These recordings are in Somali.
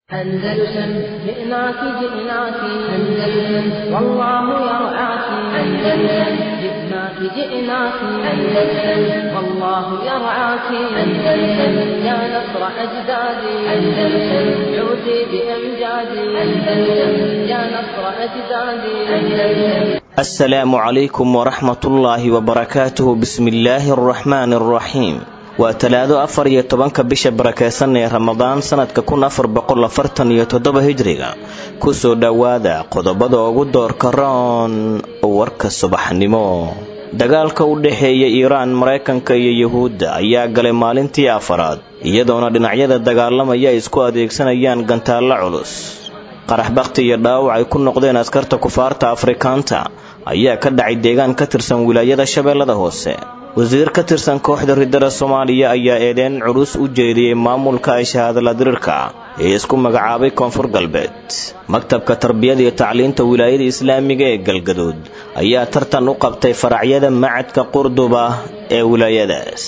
أندلسن جئناك جئناك أندلسن والله يرعاك أندلسن جئناك جئناك أندلسن والله يرعاك أندلسن يا نصر أجدادي أندلسن عودي بأمجادي أندلسن يا نصر أجدادي أندلسن السلام عليكم ورحمة الله وبركاته بسم الله الرحمن الرحيم waa talaado afar iyo tobanka bisha barakeysan ee ramadaan sanadka kun afar boqol afartan iyo toddoba hijriga kusoo dhowaada qodobada ugu doorka roon warka subaxnimo dagaalka u dhexeeya iiraan maraykanka iyo yuhuudda ayaa galay maalintii afaraad iyadoona dhinacyada dagaalamaya ay isku adeegsanayaan gantaallo culus qarax bakhti iyo dhaawac ay ku noqdeen askarta kufaarta afrikaanta ayaa ka dhacay deegaan ka tirsan wilaayada shabeellada hoose wasiir ka tirsan kooxda riddada soomaaliya ayaa eedeyn culus u jeediyey maamulka ay shahaadala dirirka ee isku magacaabay koonfur galbeed maktabka tarbiyada iyo tacliinta wilaayada islaamiga ee galgaduud ayaa tartan u qabtay faracyada macadka qurduba ee wilaayadaas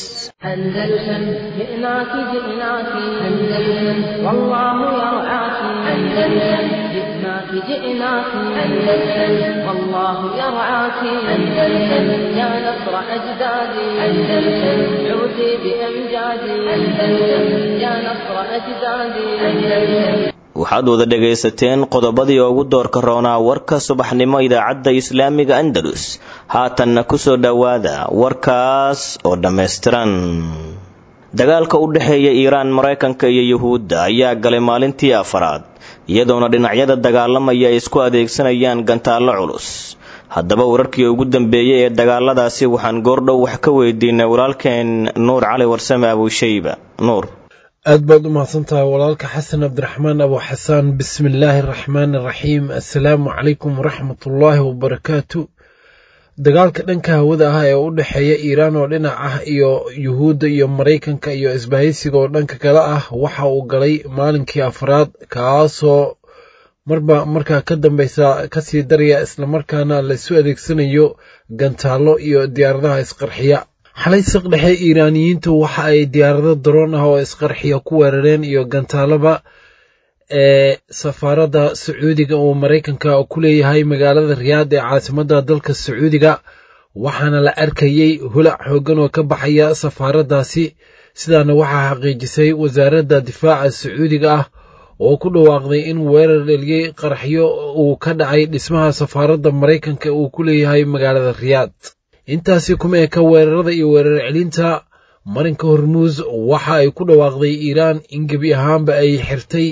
أندلسن جئناك جئناك أندلسن والله يرعاك أندلسن جئناك جئناك أندلسن والله يرعاك أندلسن يا نصر أجدادي أندلسن عودي بأمجادي أندلسن يا نصر أجدادي أندلسن waxaad wada dhegaysateen qodobadii ugu doorka roonaa warka subaxnimo idaacadda islaamiga andalus haatanna kusoo dhowaada warkaas oo dhammaystiran dagaalka u dhexeeya iiraan maraykanka iyo yuhuudda ayaa galay maalintii afaraad iyadoona dhinacyada dagaalamaya ay isku adeegsanayaan gantaallo culus haddaba wararkii ugu dambeeyey ee dagaaladaasi waxaan goordhow wax ka weydiinay walaalkeen nuur cali warsame abuushayba nuur aad baad u mahadsantahay walaalka xasan cabdiraxmaan abu xasaan bismi illaahi araxmaan araxiim assalaamu calaykum waraxmatullaahi wabarakaatu dagaalka dhanka hawada ah ee u dhexeeya iiraan oo dhinac ah iyo yuhuudda iyo maraykanka iyo isbahaysiga oo dhanka kale ah waxa uu galay maalinkii afraad kaasoo marba markaa ka dambeysa kasii daraya islamarkaana laisu adeegsanayo gantaallo iyo diyaaradaha isqarxiya xalay siq dhexe iiraaniyiintu waxa ay diyaarado daroon ah oo isqarxiya ku weerareen iyo gantaalaba ee safaaradda sacuudiga uu maraykanka ku leeyahay magaalada riyaad ee caasimadda dalka sacuudiga waxaana la arkayey hulac xooggan oo ka baxaya safaaraddaasi sidaana waxaa xaqiijisay wasaaradda difaaca sacuudiga ah oo ku dhawaaqday in weerar dheliyey qaraxyo uu ka dhacay dhismaha safaaradda maraykanka uu ku leeyahay magaalada riyaad intaasi kuma eka weerarada iyo weerar celinta marinka hormuus waxa ay ku dhawaaqday iiraan in gebi ahaanba ay xirtay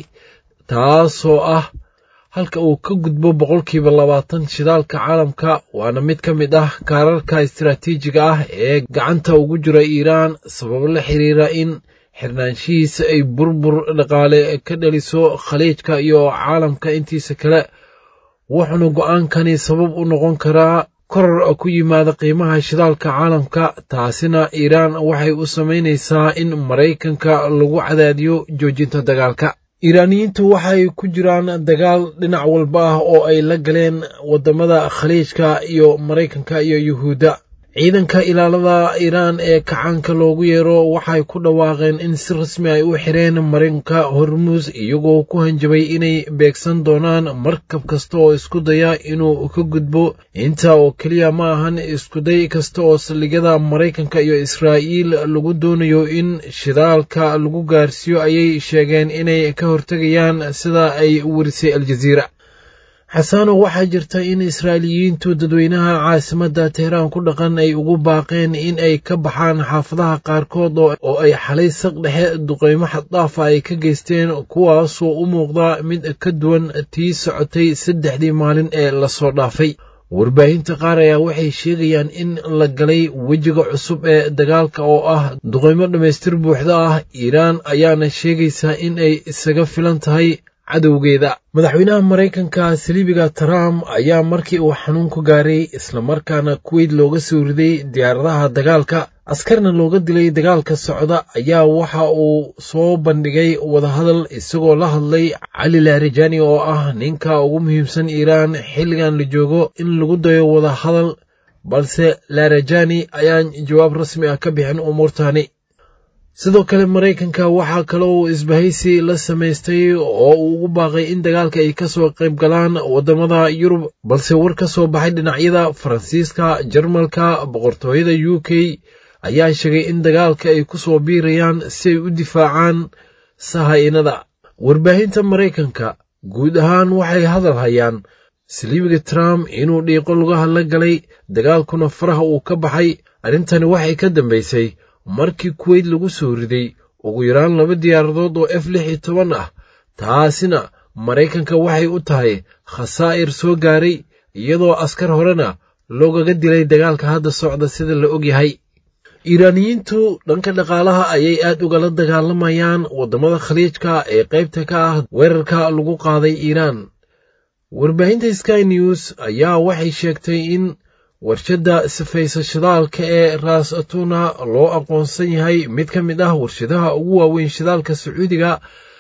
taasoo ah halka uu ka gudbo boqolkiiba labaatan shidaalka caalamka waana mid ka mid ah kaararka istaraatiijiga ah ee gacanta ugu jira iiraan sababo la xiriira in xirnaanshihiisa ay burbur dhaqaale ka dhaliso khaliijka iyo caalamka intiisa kale wuxuuna go'aankani sabab u noqon karaa koror ku yimaada qiimaha shidaalka caalamka taasina iiraan waxay u samaynaysaa in maraykanka lagu cadaadiyo joojinta dagaalka iiraaniyiintu waxay ku jiraan dagaal dhinac walba ah oo ay la galeen waddamada khaliijka iyo maraykanka iyo yuhuudda ciidanka ilaalada iiraan ee kacaanka loogu yeero waxay ku dhawaaqeen in si rasmi ay u xireen marinka hormuus iyagoo ku hanjabay inay beegsan doonaan markab kasta oo isku daya inuu ka gudbo intaa oo keliya ma ahan iskuday kasta oo saldhigyada maraykanka iyo israa'iil lagu doonayo in shidaalka lagu gaarsiiyo ayay sheegeen inay ka hortegayaan sida ay warisay aljaziira xasaano waxaa jirta in israa'iiliyiintu dadweynaha caasimadda teheraan ku dhaqan ay ugu baaqeen in ay ka baxaan xaafadaha qaarkood oo ay xalay saq dhexe duqeymo xaddaafa ay ka geysteen kuwaasoo u muuqda mid ka duwan tii socotay saddexdii maalin ee lasoo dhaafay warbaahinta qaar ayaa waxay sheegayaan in la galay wejiga cusub ee dagaalka oo ah duqeymo dhammaystir buuxda ah iiraan ayaana sheegaysaa in ay isaga filan tahay cadowgeeda madaxweynaha maraykanka saliibiga trump ayaa markii uu xanuunku gaaray islamarkaana kuweyt looga soo riday diyaaradaha dagaalka askarna looga dilay dagaalka socda ayaa waxa uu soo bandhigay wadahadal isagoo la hadlay cali larijani oo ah ninka ugu muhiimsan iiraan xilligan la joogo in lagu dayo wadahadal balse larajani ayaan jawaab rasmi ah ka bixin umuurtani sidoo kale maraykanka waxaa kale uu isbahaysi la samaystay oo uu ugu baaqay in dagaalka ay kasoo qayb galaan waddamada yurub balse war ka soo baxay dhinacyada faransiiska jarmalka boqortooyada u k ayaa sheegay in dagaalka ay ku soo biirayaan si ay u difaacaan sahaynada warbaahinta maraykanka guud ahaan waxay hadal hayaan saliibiga trump inuu dhiiqo lugaha la galay dagaalkuna faraha uu ka baxay arrintani waxay ka dambaysay markii kuweyt lagu soo riday ugu yaraan laba diyaaradood oo f lix iyo toban ah taasina maraykanka waxay u tahay khasaa'ir soo gaaray iyadoo askar horena loogaga dilay dagaalka hadda socda sida la ogyahay iiraaniyiintu dhanka dhaqaalaha ayay aad ugala dagaalamayaan waddamada khaliijka ee qaybta ka ah weerarka lagu qaaday iiraan warbaahinta sky news ayaa waxay sheegtay in warshadda sifaysa shidaalka ee ras atuna loo aqoonsan yahay mid ka mid ah warshadaha ugu waaweyn shidaalka sacuudiga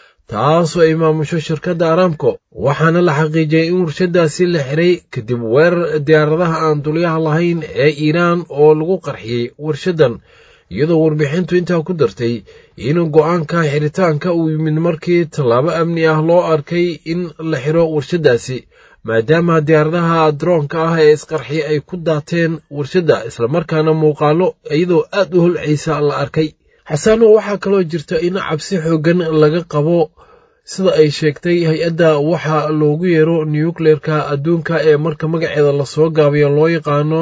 taasoo ay maamusho shirkadda aramco waxaana la xaqiijiyey in warshaddaasi la xiray kadib weerar diyaaradaha aan dulyaha lahayn ee iiraan oo lagu qarxiyey warshaddan iyadoo warbixintu intaa ku dartay in go'aanka xiritaanka uu yimid markii tallaabo amni ah loo arkay in la xiro warshaddaasi maadaama diyaaradaha droonka ah ee isqarxiya ay ku daateen warshadda islamarkaana muuqaalo iyadoo aad u holcaysa la arkay xasaano waxaa kaloo jirta in cabsi xooggan laga qabo sida ay sheegtay hay-adda waxa loogu yeero nukleerka adduunka ee marka magaceeda lasoo gaabiyo loo yaqaano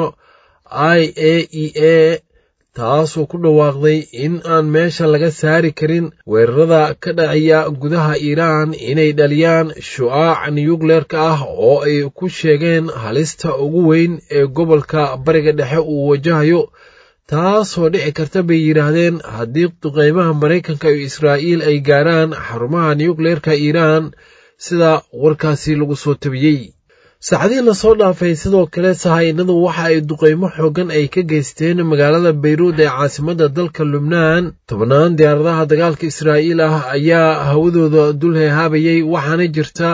i a e a taasoo ku dhawaaqday in aan meesha laga saari karin weerarada ka dhacaya gudaha iiraan inay dhaliyaan shu'aac nukleerka ah oo ay ku sheegeen halista ugu weyn ee gobolka bariga dhexe uu wajahayo taasoo dhici karta bay yidhaahdeen haddii duqeymaha maraykanka iyo israa'iil ay gaaraan xarumaha nukleerka iiraan sida warkaasi lagu soo tabiyey saacadihii lasoo dhaafay sidoo kale sahaynadu waxa ay duqeymo xooggan ay ka geysteen magaalada bayruud ee caasimadda dalka lubnaan tobannaan diyaaradaha dagaalka israa'iil ah ayaa hawadooda dul heehaabayay waxaana jirta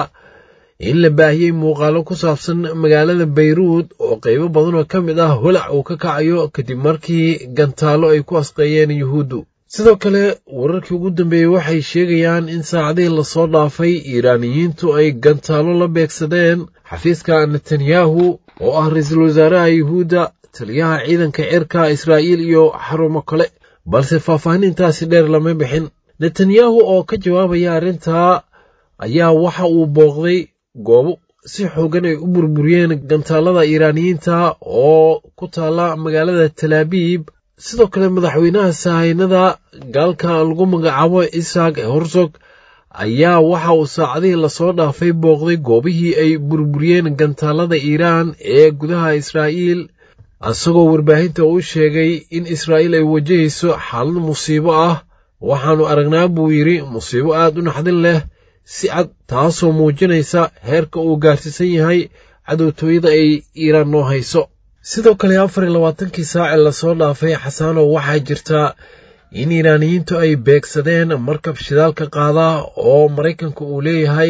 in la baahiyey muuqaalo ku saabsan magaalada bayruud oo qaybo badan oo ka mid ah holac uu ka kacayo kadib markii gantaallo ay ku asqeeyeen yuhuuddu sidoo kale wararkii ugu dambeeyey waxay sheegayaan in saacadihii lasoo dhaafay iiraaniyiintu ay gantaallo la beegsadeen xafiiska netanyahu oo ah ra-iisul wasaaraha yuhuudda taliyaha ciidanka cirka israa'iil iyo xarumo kale balse faahfaahinintaasi dheer lama bixin netanyahu oo ka jawaabaya arrintaa ayaa waxa uu booqday goobo si xoogan ay u burburiyeen gantaallada iiraaniyiinta oo ku taalla magaalada talaabiib sidoo kale madaxweynaha sahaynada gaalka lagu magacaabo isaak horsog ayaa waxa uu saacadihii lasoo dhaafay booqday goobihii ay burburiyeen gantaallada iiraan ee gudaha israa'iil isagoo warbaahinta u sheegay in israa'iil ay wajahayso xaalad musiibo ah waxaannu aragnaa buu yidhi musiibo aad u naxdin leh si cad taasoo muujinaysa heerka uu gaarsiisan yahay cadowtooyada ay iiraan noo hayso sidoo kale afar iyo labaatankii saace lasoo dhaafay xasaanow waxaa jirta in iiraaniyiintu ay beegsadeen markab shidaalka qaada oo maraykanka uu leeyahay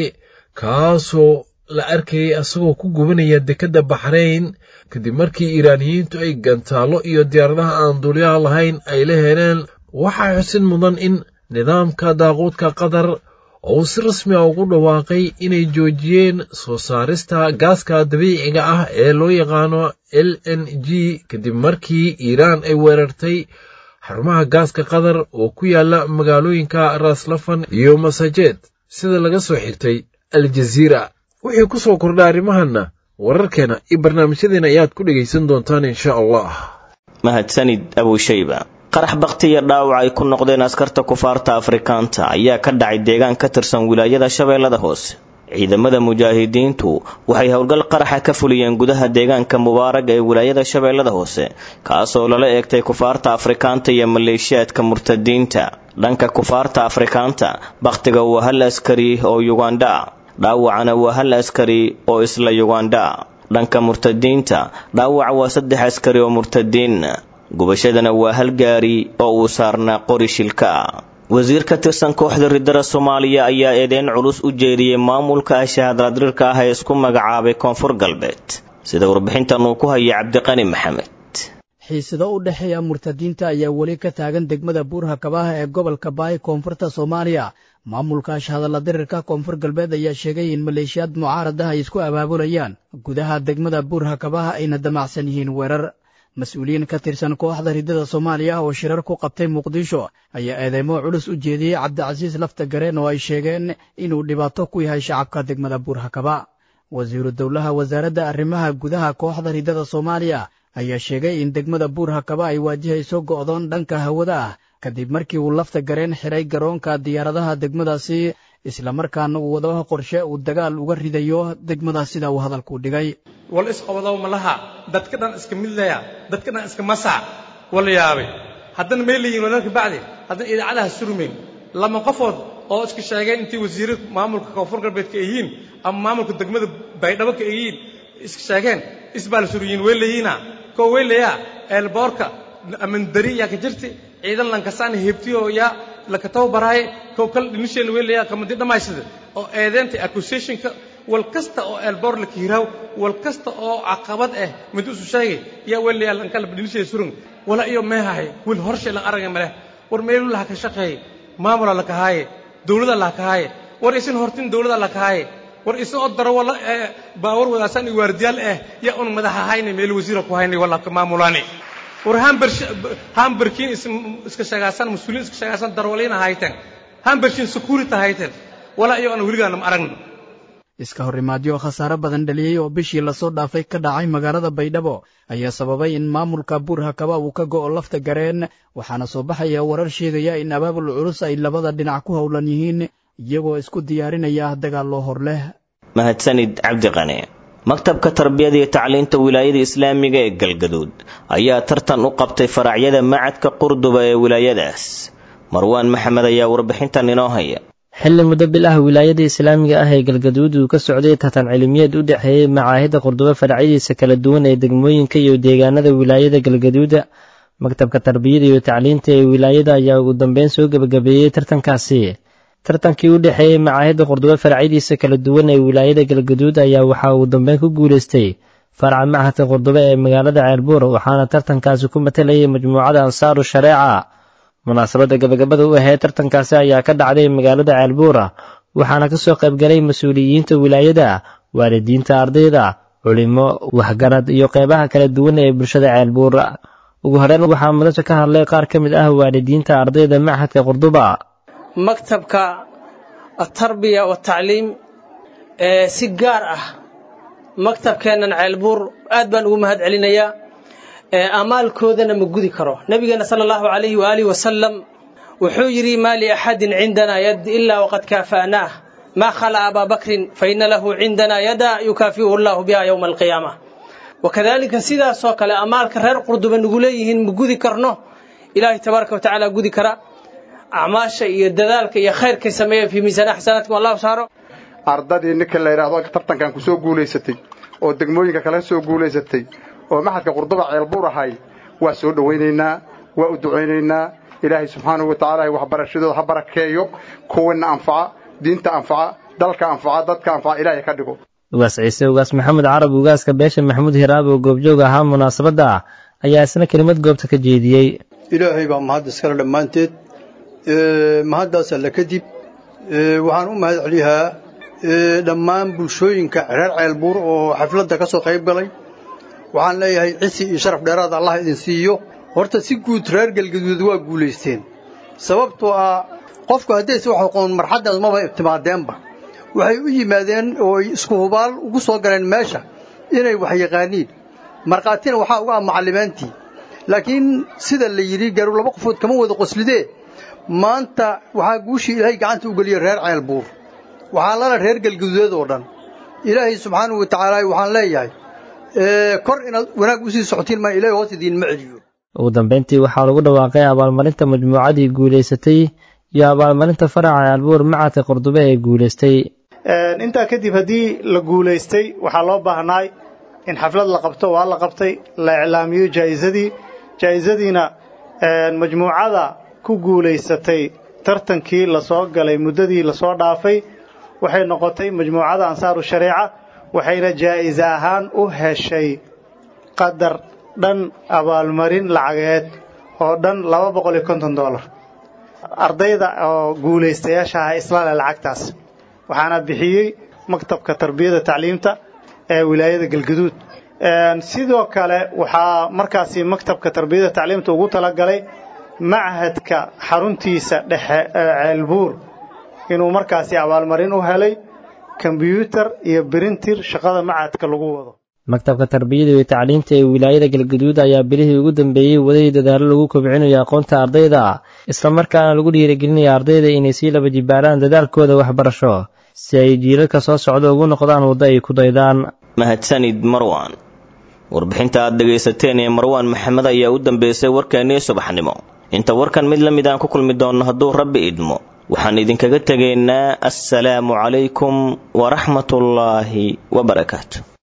kaasoo la arkayay asagoo ku gubanaya dekedda baxrayn kadib markii iiraaniyiintu ay gantaallo iyo diyaaradaha aan duulyaha lahayn ay la heleen waxaa xusid mudan in nidaamka daaquudka qatar oo uu si rasmi a ugu dhawaaqay inay joojiyeen soo saarista gaaska dabiiciga ah ee loo yaqaano l n g kadib markii iiraan ay weerartay xarumaha gaaska qatar oo ku yaala magaalooyinka raaslafan iyo masajeed sida laga soo xigtay aljaziira wixii ku soo kordha arrimahanna wararkeena iyo barnaamijyadeena ayaad ku dhegaysan doontaan insha allah mahadsanid abushayba qarax bakti iyo dhaawac ay ku noqdeen askarta kufaarta afrikaanta ayaa ka dhacay deegaan ka tirsan wilaayada shabeellada hoose ciidamada mujaahidiintu waxay howlgal qaraxa ka fuliyeen gudaha deegaanka mubaarag ee wilaayada shabeellada hoose kaasoo lala eegtay kufaarta afrikaanta iyo maleeshiyaadka murtadiinta dhanka kufaarta afrikaanta bakhtiga waa hal askari oo yugandha dhaawacana waa hal askari oo isla yugandha dhanka murtadiinta dhaawac waa saddex askari oo murtadiin gubashadana waa hal gaari oo uu saarnaa qori shilka wasiir ka tirsan kooxda ridada soomaaliya ayaa eedeyn culus u jeediyey maamulka ashahadradrirka ah ee isku magacaabay koonfur galbeed sida warbixintan uu ku hayay cabdiqani maxamed xiisado u dhexeeya murtadiinta ayaa weli ka taagan degmada buurha kabaha ee gobolka baay koonfurta soomaaliya maamulka ashhadalla dirirka koonfur galbeed ayaa sheegay in maleeshiyaad mucaarad ah ay isku abaabulayaan gudaha degmada buurha kabaha ayna damacsan yihiin weerar mas-uuliyiin ka tirsan kooxda riddada soomaaliya oo shirar ku qabtay muqdisho ayaa eedeymo culus u jeediyey cabdicasiis lafta gareen oo ay sheegeen inuu dhibaato ku yahay shacabka degmada buurha kaba wasiiru dowlaha wasaaradda arrimaha gudaha kooxda riddada soomaaliya ayaa sheegay in degmada buurha kaba ay waajihayso go'doon dhanka hawada ah kadib markii uu lafta gareen xiray garoonka diyaaradaha degmadaasi islamarkaana uu wadaba qorshe uu dagaal uga ridayo degmadaas sida uu hadalku dhigay wal isqobodow ma laha dadka dhan iska midlaya dadka dhan iska masac wala yaabay haddana may leeyihin walalka bacdi haddana idaacadaha surmayn lama qofood oo iska sheegeen intii wasiirra maamulka koonfur galbeedka ay yihiin ama maamulka degmada baydhabo ka ay yihiin iska sheegeen isbaa la suryiin way leeyihiina koo way leeyaa eelboorka amandari yaa ka jirti ciidan lankasaan heebtiyo yaa laka tababaraaye kow kal dhinisheena way leeyaa kamadi dhammaysada oo eedeenta accusationka wal kasta oo eelboor la kiiraaw wal kasta oo caqabad ah mid usu sheegay yaa way leeyaa lankala dhinisheeda surung wala iyo meehahay wil horshay lan aragay maleh war meelu laha ka shaqeeye maamula la kahaaye dawlada la kahaaye war isin hortin dawlada la kahaaye war isin oo daro wala baawar wadaasaan iyo waardiyaal ah yaa un madaxa hayne meel wasiira ku haynay wala ka maamulaani war hamberkiin iska sheegaasan mas-uuliin iska sheegaasan darwaliina hayteen hambershin security hayteen walaa iyo aan weligaana ma aragno iska horimaadyo khasaare badan dhaliyey oo bishii lasoo dhaafay ka dhacay magaalada baydhabo ayaa sababay in maamulka buurha kaba uu ka go'o lafta gareen waxaana soo baxaya warar sheegaya in abaabul culus ay labada dhinac ku howlan yihiin iyagoo isku diyaarinaya dagaallo hor leh mahadsanid cabdiqane maktabka tarbiyada iyo tacliinta wilaayada islaamiga ee galgaduud ayaa tartan u qabtay faracyada macadka qurduba ee wilaayadaas marwaan maxamed ayaa warbixintan inoo haya xilli muddo bil ah wilaayada islaamiga ah ee galgaduud uu ka socday tartan cilmiyeed u dhexeeyey macaahidda qurdubo faracyadiisa kala duwan ee degmooyinka iyo deegaanada wilaayada galgaduuda maktabka tarbiyada iyo tacliinta ee wilaayada ayaa ugu dambeyn soo gebagabeeyey tartankaasi tartankii u dhexeeyey macaahidda qurdubo faracyadiisa kala duwan ee wilaayada galgaduud ayaa waxaa uu dambeyn ku guulaystay faraca machadka qurdubo ee magaalada ceelbuur waxaana tartankaasi ku matalayay majmuucada ansaaru shareeca munaasabadda gabagabada u ahayd tartankaasi ayaa ka dhacday magaalada ceelbuura waxaana ka soo qaybgalay mas-uuliyiinta wilaayada waalidiinta ardayda culimo waxgarad iyo qeybaha kala duwan ee bulshada ceelbuura ugu horeyn waxaa madasha ka hadlay qaar ka mid ah waalidiinta ardayda machadka qurduba maktabka atarbiya watacliim ee si gaar ah maktabkeennan ceelbuur aad baan ugu mahad celinayaa amaalkoodana ma gudi karo nabigeena sala allahu calayhi waaalih wasalam wuxuu yidhi maa liaxadin cindanaa yad ilaa waqad kaafa'naah maa khala abaa bakrin fa ina lahu cindanaa yada yukaafi'uhu allahu biha yowma alqiyaama wakadalika sidaasoo kale amaalka reer qurduba nagu leeyihiin ma gudi karno ilaahay tabaaraka watacaala gudi kara acmaasha iyo dadaalka iyo khayrkay sameeya fii miisaan xasanaatkum allahu saaro ardadii ninka la yidhaahdo tartankan ku soo guulaysatay oo degmooyinka kale soo guulaysatay oo maxadka qurduba ceelbuur ahay waa soo dhowaynaynaa waa u ducaynaynaa ilaahay subxaanahu wa tacaala waxbarashadooda ha barakeeyo kuwana anfaca diinta anfaca dalka anfaca dadka anfaca ilaahay ka dhigo ugaas ciise ugaas maxamed carab ugaaska beesha maxamuud hiraab oo goobjoog ahaa munaasabadda ayaa isna kelimad goobta ka jeediyey ilaahay baa mahad iskale dhammaanteed mahaddaas alle kadib waxaan u mahad celiyaa dhammaan bulshooyinka reer ceelbuur oo xafladda ka soo qayb galay waxaan leeyahay cisi iyo sharaf dheeraad allah idin siiyo horta si guud reer galgaduud waa guulaysteen sababtoo ah qofku haddayse wax aqoon marxaddaas maba ibtimaadeenba waxay u yimaadeen oo isku hubaal ugu soo galeen meesha inay wax yaqaaniin markhaatina waxaa uga ah macallimaantii laakiin sida la yidhi garu laba qofood kama wada qoslidee maanta waxaa guushii ilaahay gacanta u geliyey reer ceelbuur waxaa lala reer galgaduudeed oo dhan ilaahay subxaanahu wa tacaala waxaan leeyahay kor inaad wanaag usii socotiin maa ilahay hoos idiinma celiyo ugu dambeyntii waxaa lagu dhawaaqay abaalmarinta majmuucadii guulaysatay iyo abaalmarinta faraca ceelbuur macadka qurdube ee guulaystay intaa kadib haddii la guulaystay waxaa loo baahnaay in xaflad la qabto waa la qabtay la iclaamiyo jaa'izadii jaa'izadiina majmuucada ku guulaysatay tartankii lasoo galay muddadii lasoo dhaafay waxay noqotay majmuucada ansaaru shareeca waxayna jaa'ize ahaan u heshay qadar dhan abaalmarin lacageed oo dhan laba boqol iyo konton dollar ardayda oo guulaystayaasha ah islaale lacagtaas waxaana bixiyey maktabka tarbiyada tacliimta ee wilaayada galgaduud sidoo kale waxaa markaasi maktabka tarbiyada tacliimta ugu talagalay machadka xaruntiisa dhexe ee ceelbuur inuu markaasi abaalmarin u helay kombyuutar iyo birintir shaqada machadka lagu wado maktabka tarbiyada iyo tacliinta ee wilaayada galgaduud ayaa bilihii ugu dambeeyey waday dadaallo lagu kobcinayo aqoonta ardayda islamarkaana lagu dhiirigelinaya ardayda inay sii laba jibaaraan dadaalkooda waxbarasho si ay jiilalka soo socda ugu noqdaan waddo ay ku daydaan mahadsanid marwan warbixinta aad dhegaysateen ee marwaan maxamed ayaa u dambeysay warkeennii subaxnimo inta warkan mid la mid aan ku kulmi doonno hadduu rabbi idmo waxaan idinkaga tegaynaa assalaamu calaykum waraxmatullaahi wabarakaatu